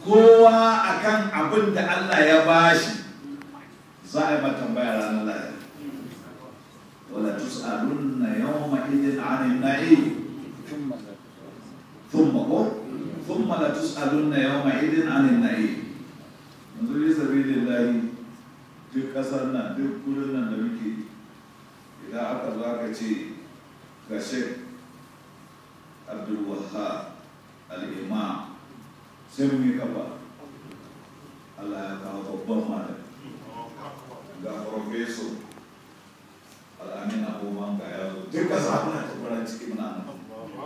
kowa akan abin da Allah ya bashi za a yi mata tambaya ranar lahira wala tus'alunna yawma idin 'anil na'im thumma ko thumma la tus'alunna yawma idin 'anil na'im yanzu bi sabilillahi duk kasar nan duk gurin nan da muke idan aka zo aka ce ga Sheikh Abdul Wahhab al-Imam sai mun yi kafa Allah ya kawo babban malami ga profeso al'amin abubuwan ga yazo duka sabuna ta fara ciki muna nan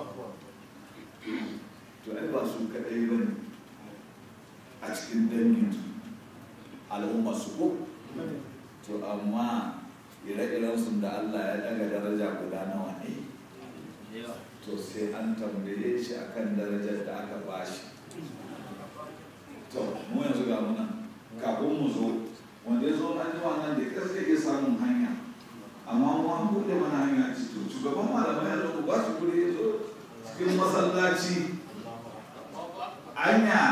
to ai ba su kadai ba ne a cikin dangin al'umma su ko to amma ire-iren sun da Allah ya daga daraja guda nawa ne to sai an tambaye shi akan darajar da aka bashi to mu yanzu ga muna kafin mu zo wanda ya zo an jima nan da ƙasa ke samun hanya amma mu an buɗe mana hanya ci to shugaban malamai ya zo ba su kuɗi ya zo cikin masallaci anya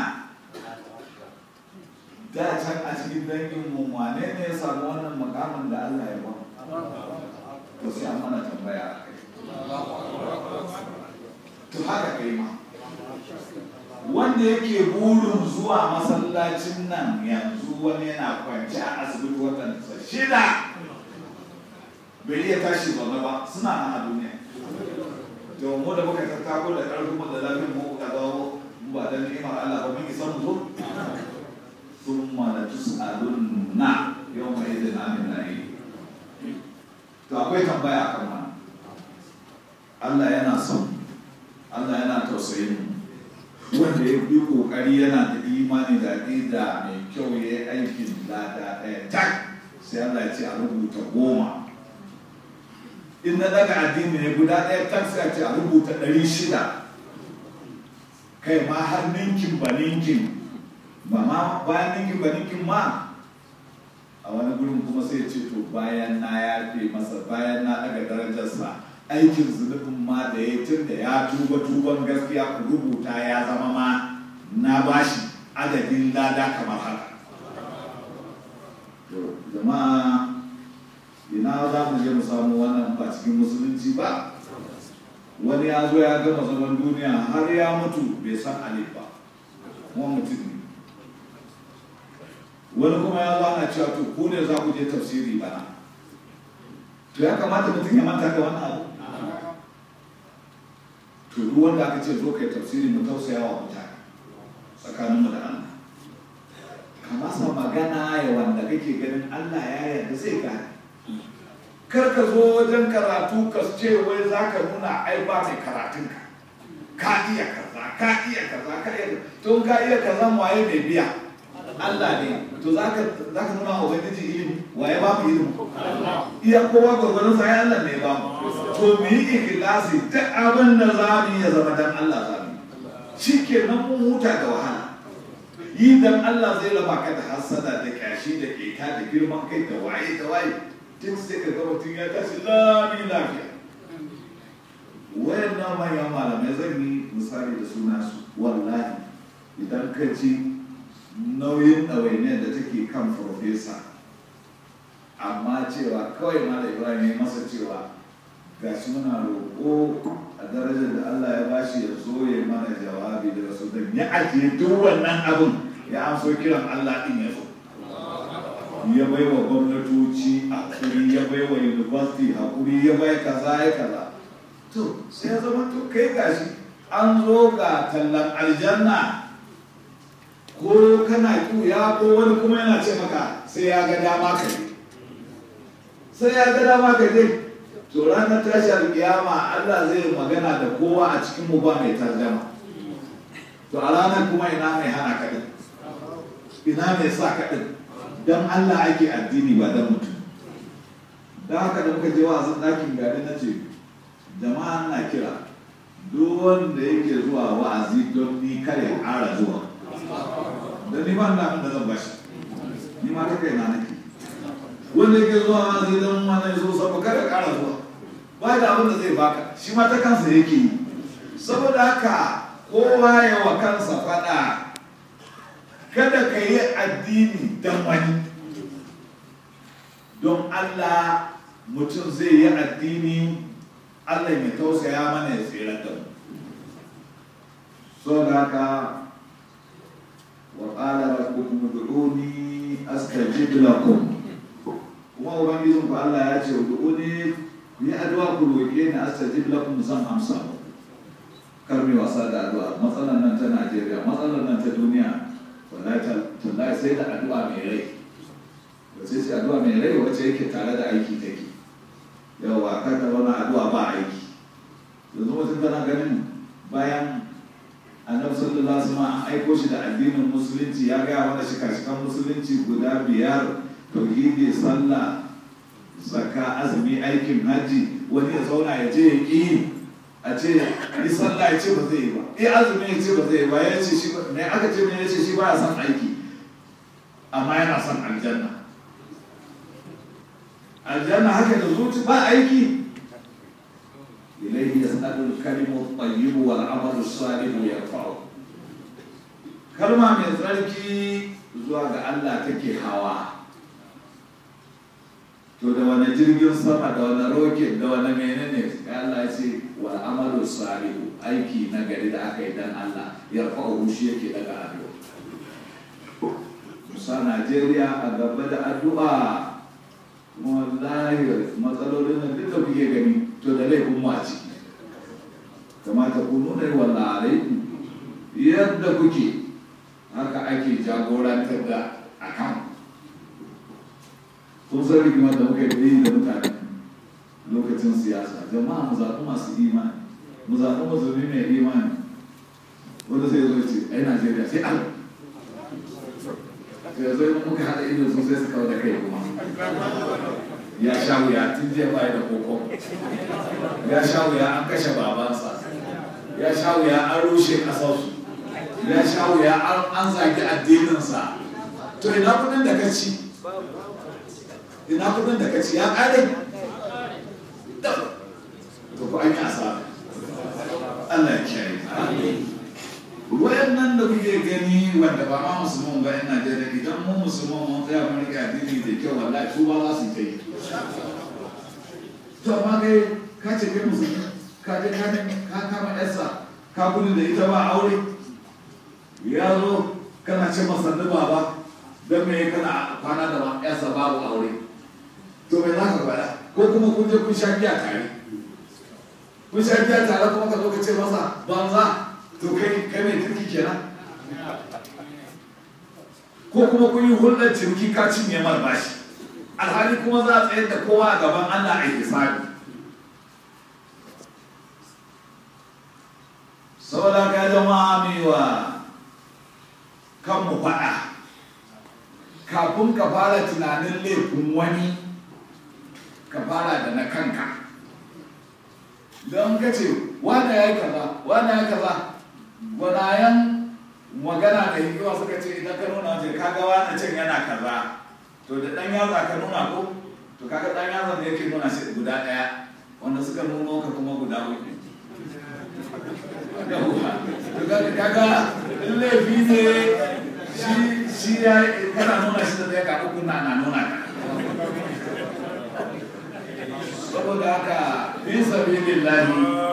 da can a cikin dangin mu wane ne ya samu wannan makamin da Allah ya ba to sai an mana tambaya a kai to haka kai ma wanda yake burin zuwa masallacin nan yanzu wani yana kwanci a asibiti watansa shida bai iya tashi zaune ba suna nan a duniya to mu da muka tattako da ƙarfin mu da lafiyar mu ka dawo mu ba dan ni'imar Allah ba mun isa mu zo thumma la tus'alunna yawma idhin 'anil na'im to akwai tambaya akan wannan Allah yana son Allah yana tausayin mu wanda ya bi kokari yana da imani da aqida mai kyau ya yi aikin lada ɗaya tak sai Allah ya ce a rubuta goma in na daga addini ne guda ɗaya tak sai a ce a rubuta ɗari shida kai ma har ninkin ba ninkin ba ma bayan ninkin ba ninkin ma a wani gurin kuma sai ce to bayan na yafe masa bayan na daga darajarsa aikin zunubin ma da ya tun da ya tuba tuban gaskiya ku rubuta ya zama ma na bashi adadin lada kamar haka jama'a ina za mu je mu samu wannan ba cikin musulunci ba wani ya zo ya gama zaman duniya har ya mutu bai san alif ba kuma mutum ne wani kuma ya zo ana cewa to ku ne za ku je tafsiri bana to ya kamata mutum ya manta da wannan abu to duk wanda aka ce zo kai tafsiri mu tausaya wa mutane tsakanin mu da Allah ka masa magana ya wanda kake ganin Allah ya yarda zai gane kar ka zo wajen karatu ka ce wai za ka nuna ai ba mai karatun ka ka iya kaza ka iya kaza ka iya to ka iya kaza waye mai biya Allah ne to za ka za ka nuna wa ubangiji ilimi waye ba mu ilimi iya kowa gwargwaron sa ya Allah ne ba mu to mu yi ikhlasi duk abin da za mu yi ya zama dan Allah za mu shi ke nan mun huta da wahala yi dan Allah zai raba ka da hasada da kyashi da keta da girman kai da waye da waye duk sai ka ga mutum ya tashi lami lafiya wayan na manyan malamai zan yi misali da suna su wallahi idan ka ji nauyin ɗawainiyar da take kan farfesa amma cewa kawai malam ibrahim ya masa cewa ga shi muna roƙo a darajar da Allah ya bashi ya zo ya mana jawabi da rasu da ya ajiye duk wannan abin ya amso kiran Allah din ya zo ya bai wa gwamnatoci hakuri ya bai wa university hakuri ya bai kaza ya kaza to sai ya zama to kai gashi an zo ga tallan aljanna ko kana ya ko wani kuma yana ce maka sai ya ga dama ka je sai ya ga dama ka je to ranar tashi alkiyama Allah zai magana da kowa a cikin mu ba mai tarjama to a ranar kuma ina mai hana ka din ina mai sa ka din dan Allah ake addini ba dan mutum dan haka da muka je wa'azin ɗakin gari na ce jama'a na kira duk wanda yake zuwa wa'azi don ni kare ƙara zuwa dan ni ba da da zan bashi ni ma ta kai na nake wanda yake zuwa wa'azi don wani zo saboda kada ƙara zuwa ba da abin da zai baka shi ma ta kansa yake yi saboda haka kowa ya wa kansa faɗa kada ka yi addini don wani don Allah mutum zai yi addini Allah ya tausaya mana ya tsira da mu so da haka wa qala rabbukum ud'uni astajib lakum kuma ubangijin ku Allah ya ce ud'uni ku yi addu'a ku roƙe ni astajib lakum zan amsa muku kar mai wasa da addu'a matsalar nan ta Najeriya matsalar nan ta duniya wallahi tallahi sai da addu'a mai rai wace ce addu'a mai rai wace yake tare da aiki take yawa kar ka zauna addu'a ba aiki yanzu mutum tana ganin bayan annabi sallallahu alaihi wasallam an aiko shi da addinin musulunci ya gaya mana shika-shikan musulunci guda biyar tauhidi sallah zakka azumi aikin haji wani ya zauna ya je ya ƙi a ce yi sallah ya ce ba zai yi ba eh azumi ya ce ba zai yi ba ya ce shi ba ne aka ce ne ya ce shi ba ya son aiki amma yana son aljanna aljanna haka da zuci ba aiki ilaihi yas'alu al-kalimu at-tayyib wal 'amalu as-salih yarfa'u kalma mai tsarki zuwa ga Allah take hawa to da wani jirgin sama da wani roket da wani menene ya Allah ya ce wal amalu salihu aiki na gari da aka yi dan Allah ya fa'u shi yake daga addu'a musa Najeriya a gaba da addu'a wallahi matsalolin nan duk da kuke gani to da laifin mu a ciki kamata ku nuna yi wallahi alaikum yadda kuke haka ake jagorantar da akan kun san rigimar da muka yi da mutane lokacin siyasa jama'a mu zaɓi masu imani mu zaɓi musulmi mai imani wanda sai zo ce ai najeriya sai an sai zo yi muka haɗa ido su sai su kawo da kai kuma ya sha wuya tun jiya baya da koko ya sha wuya an kashe babansa ya sha wuya an rushe ƙasarsu ya sha wuya an zagi addininsa to ina kudin da ka ci ina kudin da ka ci ya kare to ko an yi asara Allah ya kiyaye wayannan da kuke gani wanda ba ma musulman ba yan Najeriya idan mu musulman mun tsaya mun rike addini da kyau wallahi su ba za su yi to amma kai ka ce kai musulmi ka je ka ka kama yarsa ka gudu da ita ba aure ya zo kana ce masa baba don me kana kwana da yarsa babu aure to me za ka faɗa ko kuma kun je kun sha giya tare kun sha giya tare kuma ka zo ka ce masa banza to kai kai mai kirki kenan ko kuma kun yi hulɗar ciniki ka cinye mar bashi alhali kuma za a tsayar da kowa a gaban Allah a hisabi saboda ka jama'a mewa kanmu faɗa kafin ka fara tunanin laifin wani ka fara da na kanka don ka ce wane ya yi kaza wane ya kaza gwanayen magana da hikima suka ce idan ka nuna wace kaga wane can yana kaza to da ɗan yatsa ka nuna ko to kaga ɗan yatsa da yake nuna shi guda ɗaya wanda suka nuno ka kuma guda uku to kaga laifi ne shi shi ya kana nuna shi da zai ka uku na na nuna ka saboda haka fi sabilillahi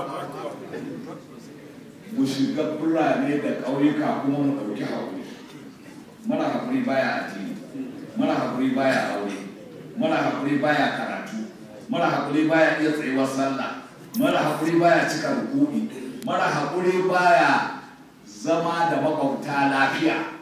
mu shiga birane da ƙauyuka kuma mu ɗauki haƙuri mara haƙuri baya addini mara haƙuri baya aure mara haƙuri baya karatu mara haƙuri baya iya tsayuwar sallah mara haƙuri baya cika rukuni mara haƙuri baya zama da makwabta lafiya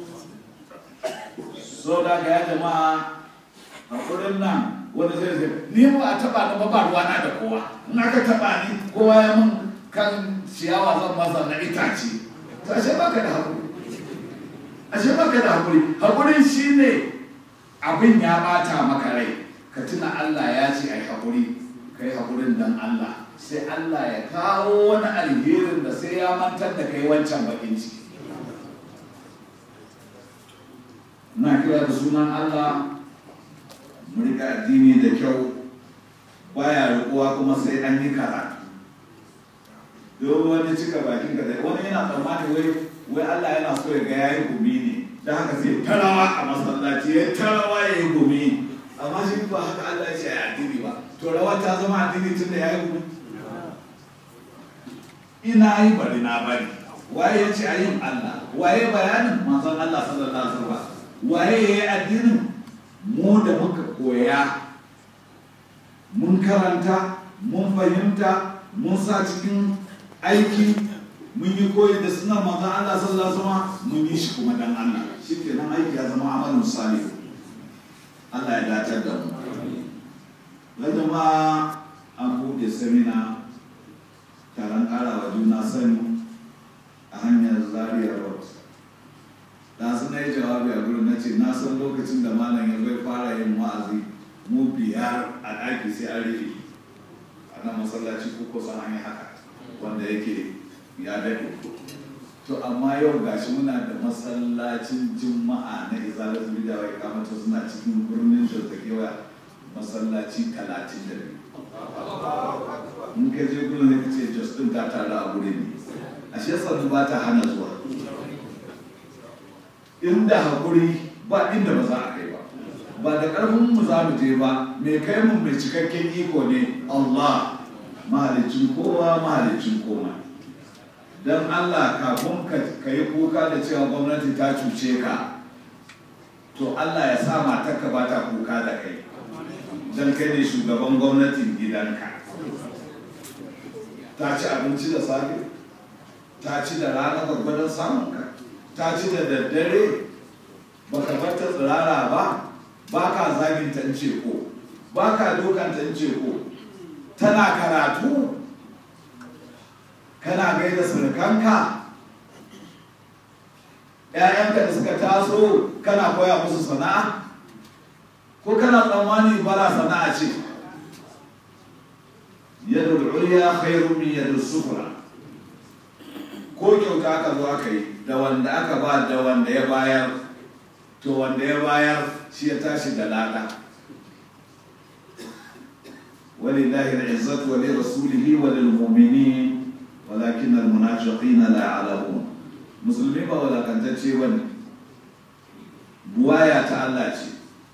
so da ga ya jama'a haƙurin nan wani zai zai ni ba a taɓa ni ba ba ruwana da kowa in aka taɓa ni kowa ya mun kan ciyawa zan masa na itace to ashe baka da haƙuri ashe baka da haƙuri haƙurin shine abin ya ɓata maka rai ka tuna Allah ya ce ai haƙuri kai haƙurin dan Allah sai Allah ya kawo wani alherin da sai ya mantar da kai wancan bakin ciki na kira da sunan Allah mu rika addini da kyau baya rikuwa kuma sai an yi karatu don wani cika bakin ka wani yana tsammani wai wai Allah yana so ya ga yayi gumi ne da haka sai tarawa a masallaci ya tarawa ya yi gumi amma shi ba haka Allah ya ce ya addini ba to rawa ta zama addini tun da ya yi gumi ina yi bari na bari waye ya ce ayin Allah waye bayanin manzon Allah sallallahu alaihi wasallam waye ya yi addinin mu da muka koya mun karanta mun fahimta mun sa cikin aiki mun yi koyi da sunan manzon Allah sallallahu alaihi wasallam mun yi shi kuma dan Allah shi ke nan aiki ya zama amalin salih Allah ya dace da mu da jama'a an buɗe semina taron ƙara wa juna sani a hanyar zaria road da su na yi jawabi a gurin na ce na san lokacin da malam ya zai fara yin wa'azi mu biyar a ɗaki sai an rufe a nan masallaci ko kusan an yi haka wanda yake ya daɗe to amma yau gashi muna da masallacin juma'a na izalar zubida wai kamata suna cikin birnin da ta kewa masallaci talatin da biyu in ka je gudun ne ka ce jos ɗin ta tare a gurin ne a shi yasa ba ta hana zuwa inda haƙuri ba inda ba za a kai ba ba da ƙarfin mu za mu je ba mai kai mu mai cikakken iko ne Allah mahalicin kowa mahalicin koma don Allah kafin ka yi kuka da cewa gwamnati ta cuce ka to Allah ya sa matarka ba ta kuka da kai don kai ne shugaban gwamnatin gidanka ta ci abinci da safe ta ci da rana gwargwadon samunka ta ci da daddare ba ka bar ta tsirara ba ba ka zagin ta ce ko ba ka dokan ta ce ko tana karatu kana gaida surukanka ‘ya'yanka da suka taso kana koya musu sana'a ko kana tsammani bara sana'a ce yadda ulya khairu min yadda sufura ko kyauta aka zo aka yi da wanda aka ba da wanda ya bayar to wanda ya bayar shi ya tashi da lada walillahi al'izzatu wa lirasulihi wa lilmu'minin walakin almunafiqina la ya'lamun musulmi ba walakantacce bane buwaya ta Allah ce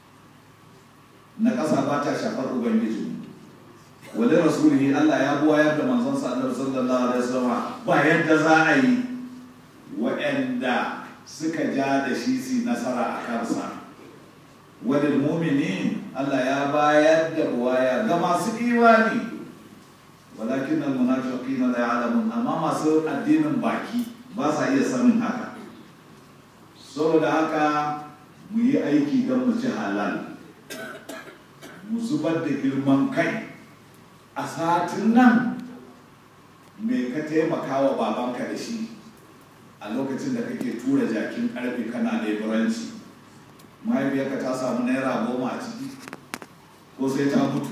na ƙasa ba ta shafar ubangiji wale rasulihi Allah ya buwayar da manzon sa Annabi sallallahu alaihi wasallam ba yadda za a yi waɗanda suka ja da shi su nasara a kansa wadda mumini Allah ya bayar da buwaya ga masu imani walakin al munafiqina la ya'lamun amma masu addinin baki ba sa iya sanin haka saboda haka mu yi aiki don mu ci halal mu zubar da girman kai a satin nan me ka taimaka wa babanka da shi a lokacin da kake tura jakin karfe kana leburanci mahaifiyarka ta samu naira goma a ciki ko sai ta mutu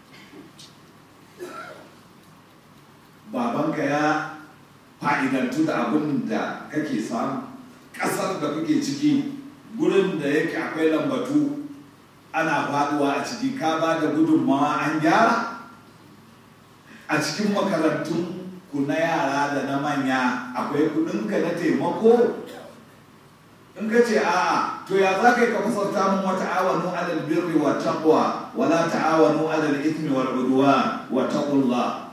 babanka ya fa'idantu da abin da kake samu ƙasar da kake ciki gurin da yake akwai lambatu ana faduwa a ciki ka ba da gudunmawa an gyara a cikin makarantun ku na yara da na manya akwai kudinka na taimako in ka ce a'a to ya za ka yi ka fasarta mun wata awanu alal birri wa taqwa wala ta'awanu alal ithmi wal udwan wa taqullah